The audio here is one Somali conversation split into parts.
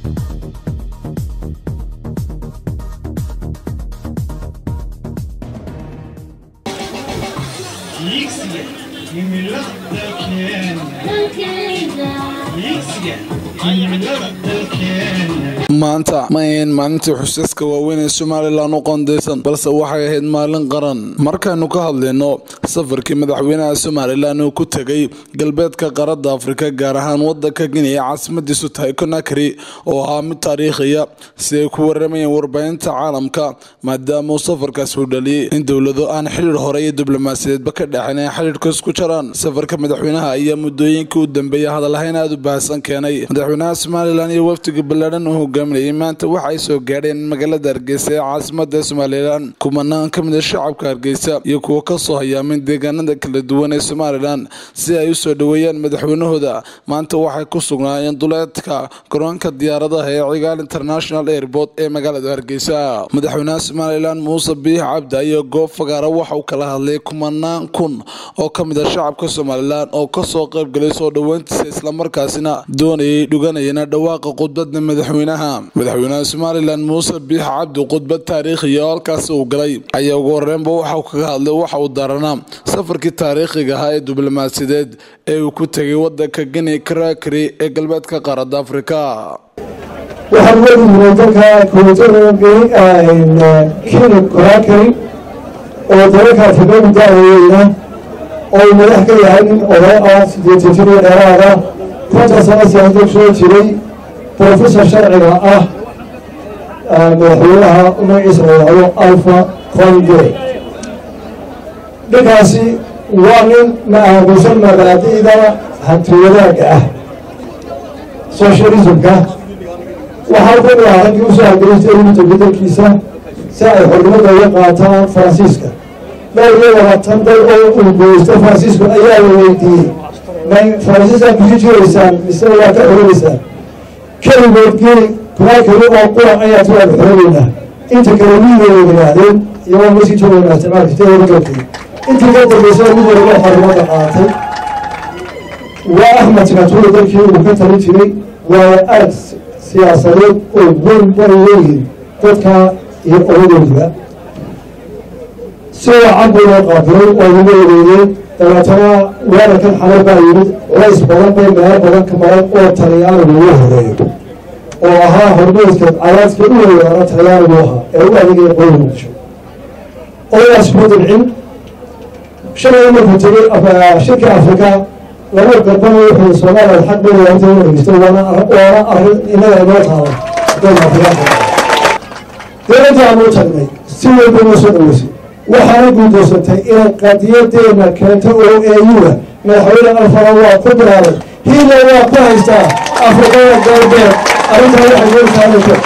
Yixiga himilada dalkeena Yixiga himilada dalkeena maanta ma ahayn maalintii xusiiska waaweyn ee somalilan u qoondeysan balse waxay ahayd maalin qaran markaynu ka hadlayno safarkii madaxweynaha somalilan uu ku tegay galbeedka qaaradda afrika gaar ahaan wadanka gini ee caasimadiisu tahay conakry oo ahaa mid taariikhiya si ay ku waramayeen warbaahinta caalamka maadaama uu safarkaasi u dhaliyay in dowlado aan xidhiir hore iyo diblomaasiyadeedba ka dhexin ay xidhiirka isku jaraan safarka madaxweynaha ayaa muddooyinkii u dambeeyay hadalhayn aada u baahsan keenay madaxweynaha somalilan iyo wafdiga ballaadhan uu hogaaminayay maanta waxa ay soo gaadheen magaalada hargeysa ee caasimada somalilan kumanaan ka mid a shacabka hargeysa iyo kuwa kasoo hayaamin deegaanada kala duwan ee somalilan si ay usoo dhoweeyaan madaxweynahooda maanta waxay ku sugnaayeen duleedka garoonka diyaaradaha ee cigaal international airport ee magaalada hargeysa madaxweynaha somalilan muuse biix cabdi iyo goob fagaara waxa uu kala hadlay kumanaan kun oo ka mid a shacabka somalilan oo kasoo qaybgalay soo dhoweyntiisa islamarkaasina doonayay dhuganayana dhawaaqa khudbada madaxweynaha madaxweynaha somalilan muuse biix cabdi khudbad taariikhiya oo halkaasi uu galay ayaa ugu horeynba waxa uu kaga hadlay waxa uu daaranaa safarkii taariikhiga ahaa ee diblomaasiyadeed ee uu ku tegay wadanka gini karakari ee galbeedka qaaradda afrika waxaan wadignay dalka koontada kenya korakari oo dalalka afrikadu da-weyna oo madax ka yahay nin oday ah sideetan jir iyo dheeraada konton sano siyaasada soo jiray professor sharciga ah madaxweynaha magaciisa la yidhahdo alfa conde ninkaasi waa nin ma aaminsan mabaadi'da hantiwadaaga ah socialismka waxaa ku dhaha raggii usoo hargelistay iminta bedelkiisa si ay xornimada uga qaataan faransiiska dhowr iyo labaatan dal oo uu goysto faransiisku ayaa la weydiiyey may faransiiska kusi jiraysaan mise waa ka xorinaysaan keligood geli kunaakeli oo qura ayaa tuwaada xorinaynaa inta kale wiiga way yidhaahdeen iyagoo masii joogaynaa isticmaalka siteeda galkii intii ka dambaysa mid walba xornimada qaatay waa axmed sikatuuri dalkii uu ka talin jiray waayo arag siyaasadeed oo weyn bay leeyihin dadka iyo odadoodiba si wacan buu loo qaabilay oo lagu wareeyey dabeetana weerarkan xalay baa yimid culays badan bay meelo badan ka maran oo talyaanigu ugu horeeyo oo ahaa hormeedka cadaadka u weeraara talyaanigu ahaa ee u adeegaya qoyl muqdisho odagaas ma dilcin shalay markuu tegay shirka afrika laba garban wuxuu soomaaliya xaq leeyahay inta u dhegeysto waana waana arrin innaga inoo taala dalka afrikaanka dowladda aanu tagnay si weyn bay noo soo dhaweysay waxaana guudaysatay inay qadiyadeena keento oo eeyuga madaxweyne alfara waa ku bilaabay hiila waa ku haystaa afrikada galbeed arrintaa waxay noo taanayso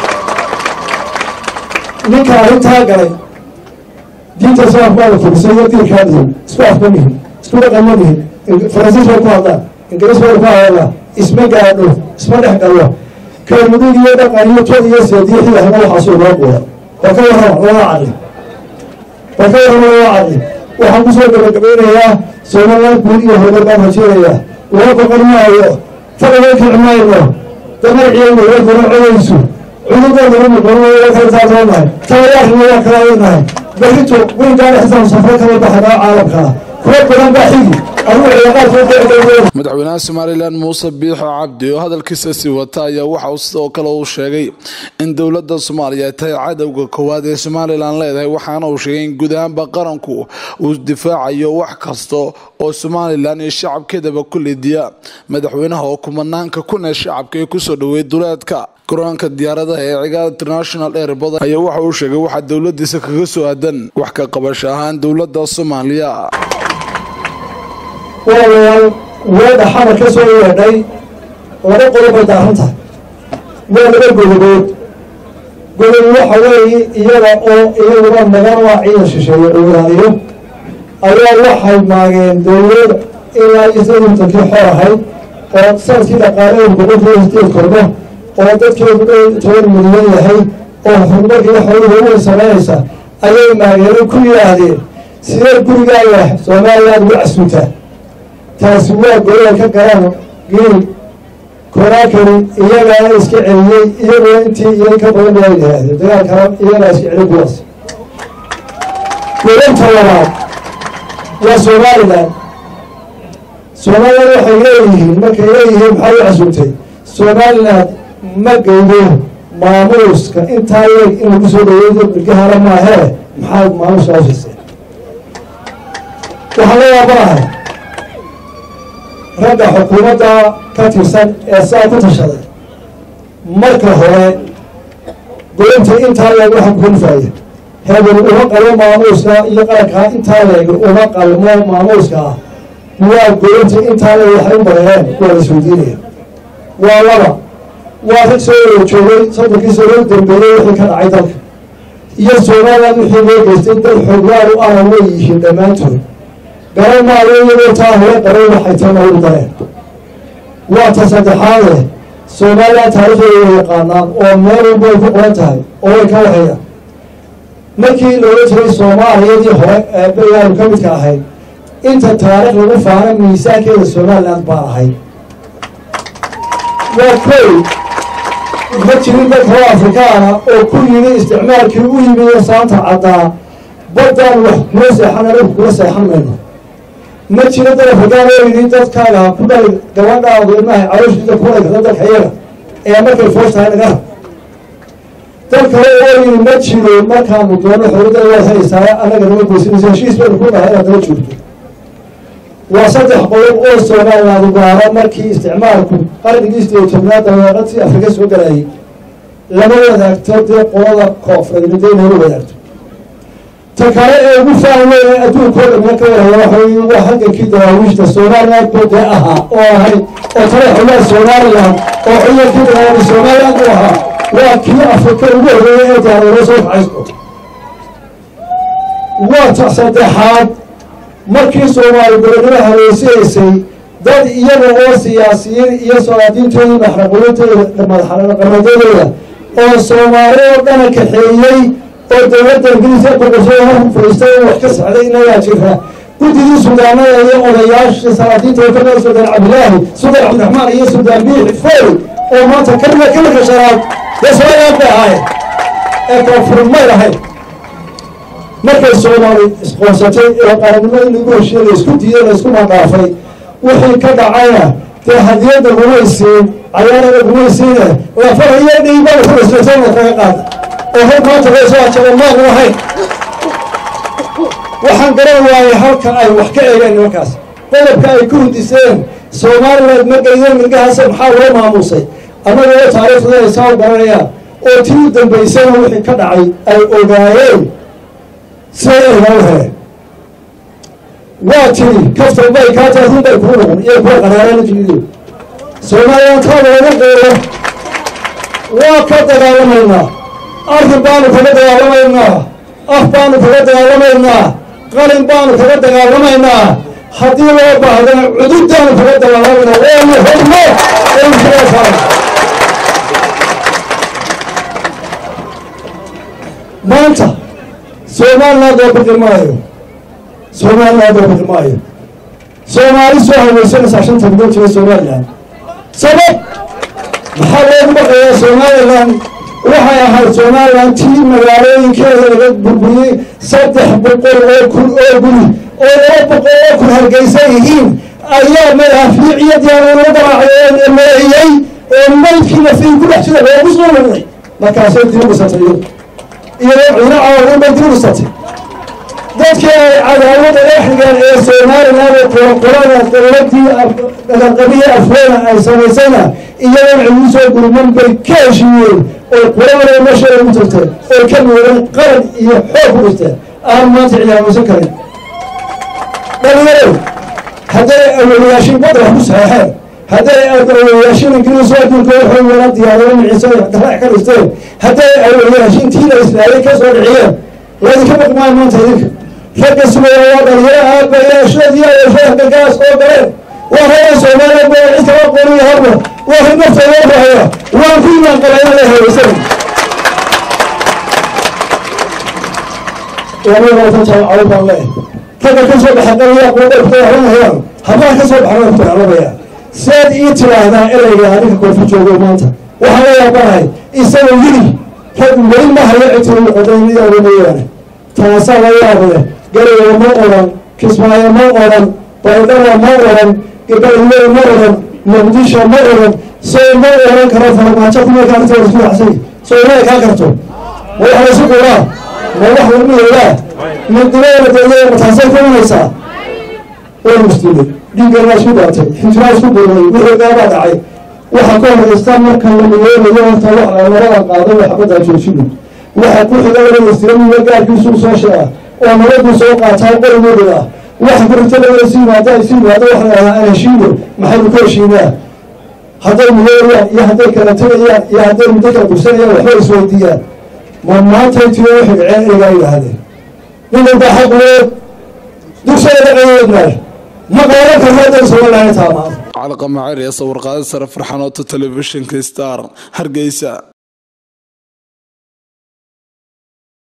ninka arrintaa galay diinta islaamka baa la fadisay iyo diinkaa dhihin isku afka mihin isku dhaqan ma mihin faransiis bay ku hadlaan ingiriis bay ku hadlaan isma gaadho isma dhex galo kelmudug iyo dhaqan iyo tod iyo seediyo xilahna waxaasuu noo quura waa ka warrama lama cadli waa ka warrama lama cadli waxaan kusoo gabagabeynayaa somaliland guud iyo horumar baan rajeynayaa loo boqon maayo fadhiga kici mayno damarciyayna way kala codaysu cudurdoodana muqono waa kala taatoonahay tabayaarkina waa kala adanahay berrito weynkaan xisaab safro kala baxanaa caalamkaa kuwa badan baa xigi madaxweynaha somalilan muuse biixo cabdi oo hadalkiisa sii wata ayaa waxa uu sidoo kale uu sheegay in dowladda soomaaliya ay tahay cadowga koowaad ee somalilan leedahay waxaana uu sheegay in guud ahaanba qaranku uu difaacayo wax kasta oo somalilan iyo shacabkeedaba ku lidiya madaxweynaha oo kumanaanka kun ee shacabka ee kusoo dhaweeyay duleedka garoonka diyaaradaha ee cigaal international airport ayaa waxa uu sheegay waxaa dowladiisa kaga soo aadan wax ka qabasho ahaan dowladda soomaaliya walaalayaal weedha xamar ka soo yeedhay laba qodob bay daaran tahay waa laba godobood godob waxa weeye iyada oo iyaguna nagan waa ciidan shisheeye uu ilaaliyo ayaa waxay maageen dowlad ilaa iyo sadatankii xor ahayd oo sanadkii dhaqaalaheedu boqolkiiba sideed korno oo dadkeedu dhow toban milyan yahay oo horumarkiiyo xooluhu way samaynaysa ayay maageeno ku yidhaahdeen sidee gurigaaga somaliland ugu casuutaa taasi waa golay ka galaan geel koraakani iyagaana iska celiyey iyaguna intii iyo ka badan baa yidhaahdeen dagaalkana iyagaa iska celin kuwaas goobta labaad waa somalilan somalilan waxay leeyihiin markay leeyihiin maxaa u casuumtay somalilan ma geydo maamuuska intaa leeg in lagu soo dhaweeyo milkahana maahee maxaa maamuuska hawshayseen waxaan la yaabanahay ragga xukuumadda ka tirsan ee saa ku tashaday marka hore goynta intaa leeg waxa kukanfaaya hebel uma qalmo maamuuska iyo qarankaa intaa leeg uma qalmo maamuuska ah waa goynta intaa leeg waxay u bareereen waa la isweydiinaya waa laba waa rag soo wada joogay soddonkii sano u dambeeyey wixii ka dhacay dalka iyo somalilan wixii loo geystay dad xooglaan u ahna way yihiin dhammaantood garan maayo iyagoo taa hore qaray waxay tana u dareen waa ta saddexaade somalilan taariikhdeeda way yaqaanaan oo meel walba ay ku qoran tahay oo way ka waxayaan markii loola jiray soomaaliyadii hore ee berigaanu ka midka ahayd inta taarikh lagu faana miisaankeeda somaliland baan ahayd waa koy ma jirin dad hore afrikaana oo ku yimi isticmaalkii u yimi saanta caddaa baddaan wax kula seexan anagu kula seexan mayno ma jiro dad afrikaan oo yidhi dadkaaga ku dhali gabadhaadu ilmahay calooshiisa kulay kada dalka iyaga ee markay foos tahay naga dad kale oo yidhi ma jiro markaanu doono xooladada waad helaysaa annaga nama goysanaysa heshiis baynu ku dhahay inaad daba joogto waa saddex qodob oo somaliland gaaro markii isticmaalku qarnigii sideed iyo tobnaad dabeeqadii afrika soo galayay lama wadaagto dee qolada koonfureed midday lama wadaagto ta kale ee ugu fahme ee adduunkoo dhamina ka waraya waxay waa halgankii dawaawiishta somaliland buu dee ahaa oo ahayd oo tale xogaa somaliland oo ciidankii dagaalada somaliland u ahaa waa kii afrika ugu horeeyay ee daadoolo soo kacaysto waa ta saddexaad markii soomaali gobolnimo haleysihaysay dad iyaga oo siyaasiyiin iyo solaadiintoodii maxraqooyintooda madaxqamadadooda oo soomaali oo dhana kaxeeyey oo dowladda ingiriiska boqortooda marku fadhiistay in wax ka socday inagaa jira guddidii sudaanada iyo odayaasha salaadiinta kamida suldaan cabdilaahi suldaan cabdiraxmaan iyo suldaan biixi foy oo maanta kamida kamirka shanaad dee somaliland bay ahaayeen ee koonfur may lahayd markay soomaali isqoonsatay ee qaranimada in lagu heshiiye la isku diiday la isku madhaafay wixii ka dhacayna dee hadiyadda gumaysiin cayaarada gumaysiine lafarayo dhiibada kulaslatana kaga qaada oo hor maanta loo soo ajaba maanu ahayn waxaan garan waayay halka ay wax ka eegeen nimankaas qodobka ay ku hudiseen somaliland ma geydeen milgahaase maxaa loo maamuusay annaga oo taariikhda ay saa garanayaan oo tii u dambaysana wixii ka dhacay ay ogaayeen siday ergaa u heleen waa tiri kaftan bay kaa taadin bay kuu noqon iyo kuwa qaraarana jirido somaliland taada laga qeero waa ka dagaalamaynaa arrin baanu kaga dagaalamaynaa af baanu kaga dagaalamaynaa qalin baanu kaga dagaalamaynaa haddii loo baahdana cududdaanu kaga dagaalamaynaa waanu hormo aynu kaga saaran maanta somaliland oo bixi maayo somaliland oo bixi maayo soomaali soo haweysanaysaa shanta bilood jira somaliland sabab maxaa loogu baqayaa somaliland waxay ahayd somaliland tii magaalooyinkeeda laga burburiyey saddex boqol oo kun oo guri oo laba boqol oo kun hargeysan yihiin ayaa madaafiiciyadiiana lagu garaacay meeyey oo maydkii nafiin ku dhex jira loogu soo noqday markaasay dib u dhisatay iyadu iyadoo ciino caawadan bay dib u dhisatay dadkii ay cadaawada exrigan ee somaliland ee qoroqorada dowladii qabiya afweena ay samaysayna iyadoon cigu soo gurman bay ka heshiiyeen oo qurada meesheeda ugu tagteen oo ka miireen qaran iyo xoog ku dhisteen aan maanta ciyaamaysan karin dhalinyaro hadday awaliyaashiin badda wax ku saxeexeen hadday awaliyaashiin ingiriis oo adduunka waxay wala diyaarado miciise dalac ka dhisteen hadday awaliyaashiin tiina islaayay ka soo dhiciyeen laydinka baqmaayo maanta idinka ragga sugaya waa dhalinyaro aabayaashoodii ayeeshada galgaas oo galeen waa reer soomaaliya ba cid kala qoriya horma waa ri naftooda bahaya waan ku imaan qabayna la heweysan waaa baan le ragga ka soo baxa qaliya kuwa dharka dagaalamahayaan hablaha ka soo baxan way ku dagaalamayaan seed ii tiraahdaa ereyga adinka koonfur joogo maanta waxaan la yaabanahay isagoo yiri rag weli ma hayo cidtii noqodayniyada mooyaane taasaa la yaab leh garowe ma oran kismaayo ma oran baydhaba ma oran gabaliley ma oran muqdisho ma oran soo ma oran karo farmaajo kuma kaarta isku xasay soo ma kaa karto ma wax laysu quraa ma wax lagu yeelaa midnimada deegaanka taasay kumanaysaa way muslimay dhiiggan waa isku daatay xinjiraa isku duulay wixii gaabaa dhacay waxa ka horeysta marka la midoobayo horta wax labada qaado waa xabaddaa joojino waxa ku xiga wala istiramiya gaarkiisu soo sheega oo nabaduu soo qaataa qorigoodii ah waxa kurita laga sii yimaada ay sii yimaada waxa la dhahaa anashiino maxaynu ku heshiinaa hadday midoobayaan iyo hadday kala tegayaan iyo hadday muddo kala bursanayaan waxba isweydiiyaan ma maantay tiyo xigcee erigaa yidhaahdeen nin walba xaq leed dugsada dhaqayeednaay ma qaadan karno hadday somalilahay taamaado calqa macer ee sawirqaada sare farxanoota telefishinka star hargeysa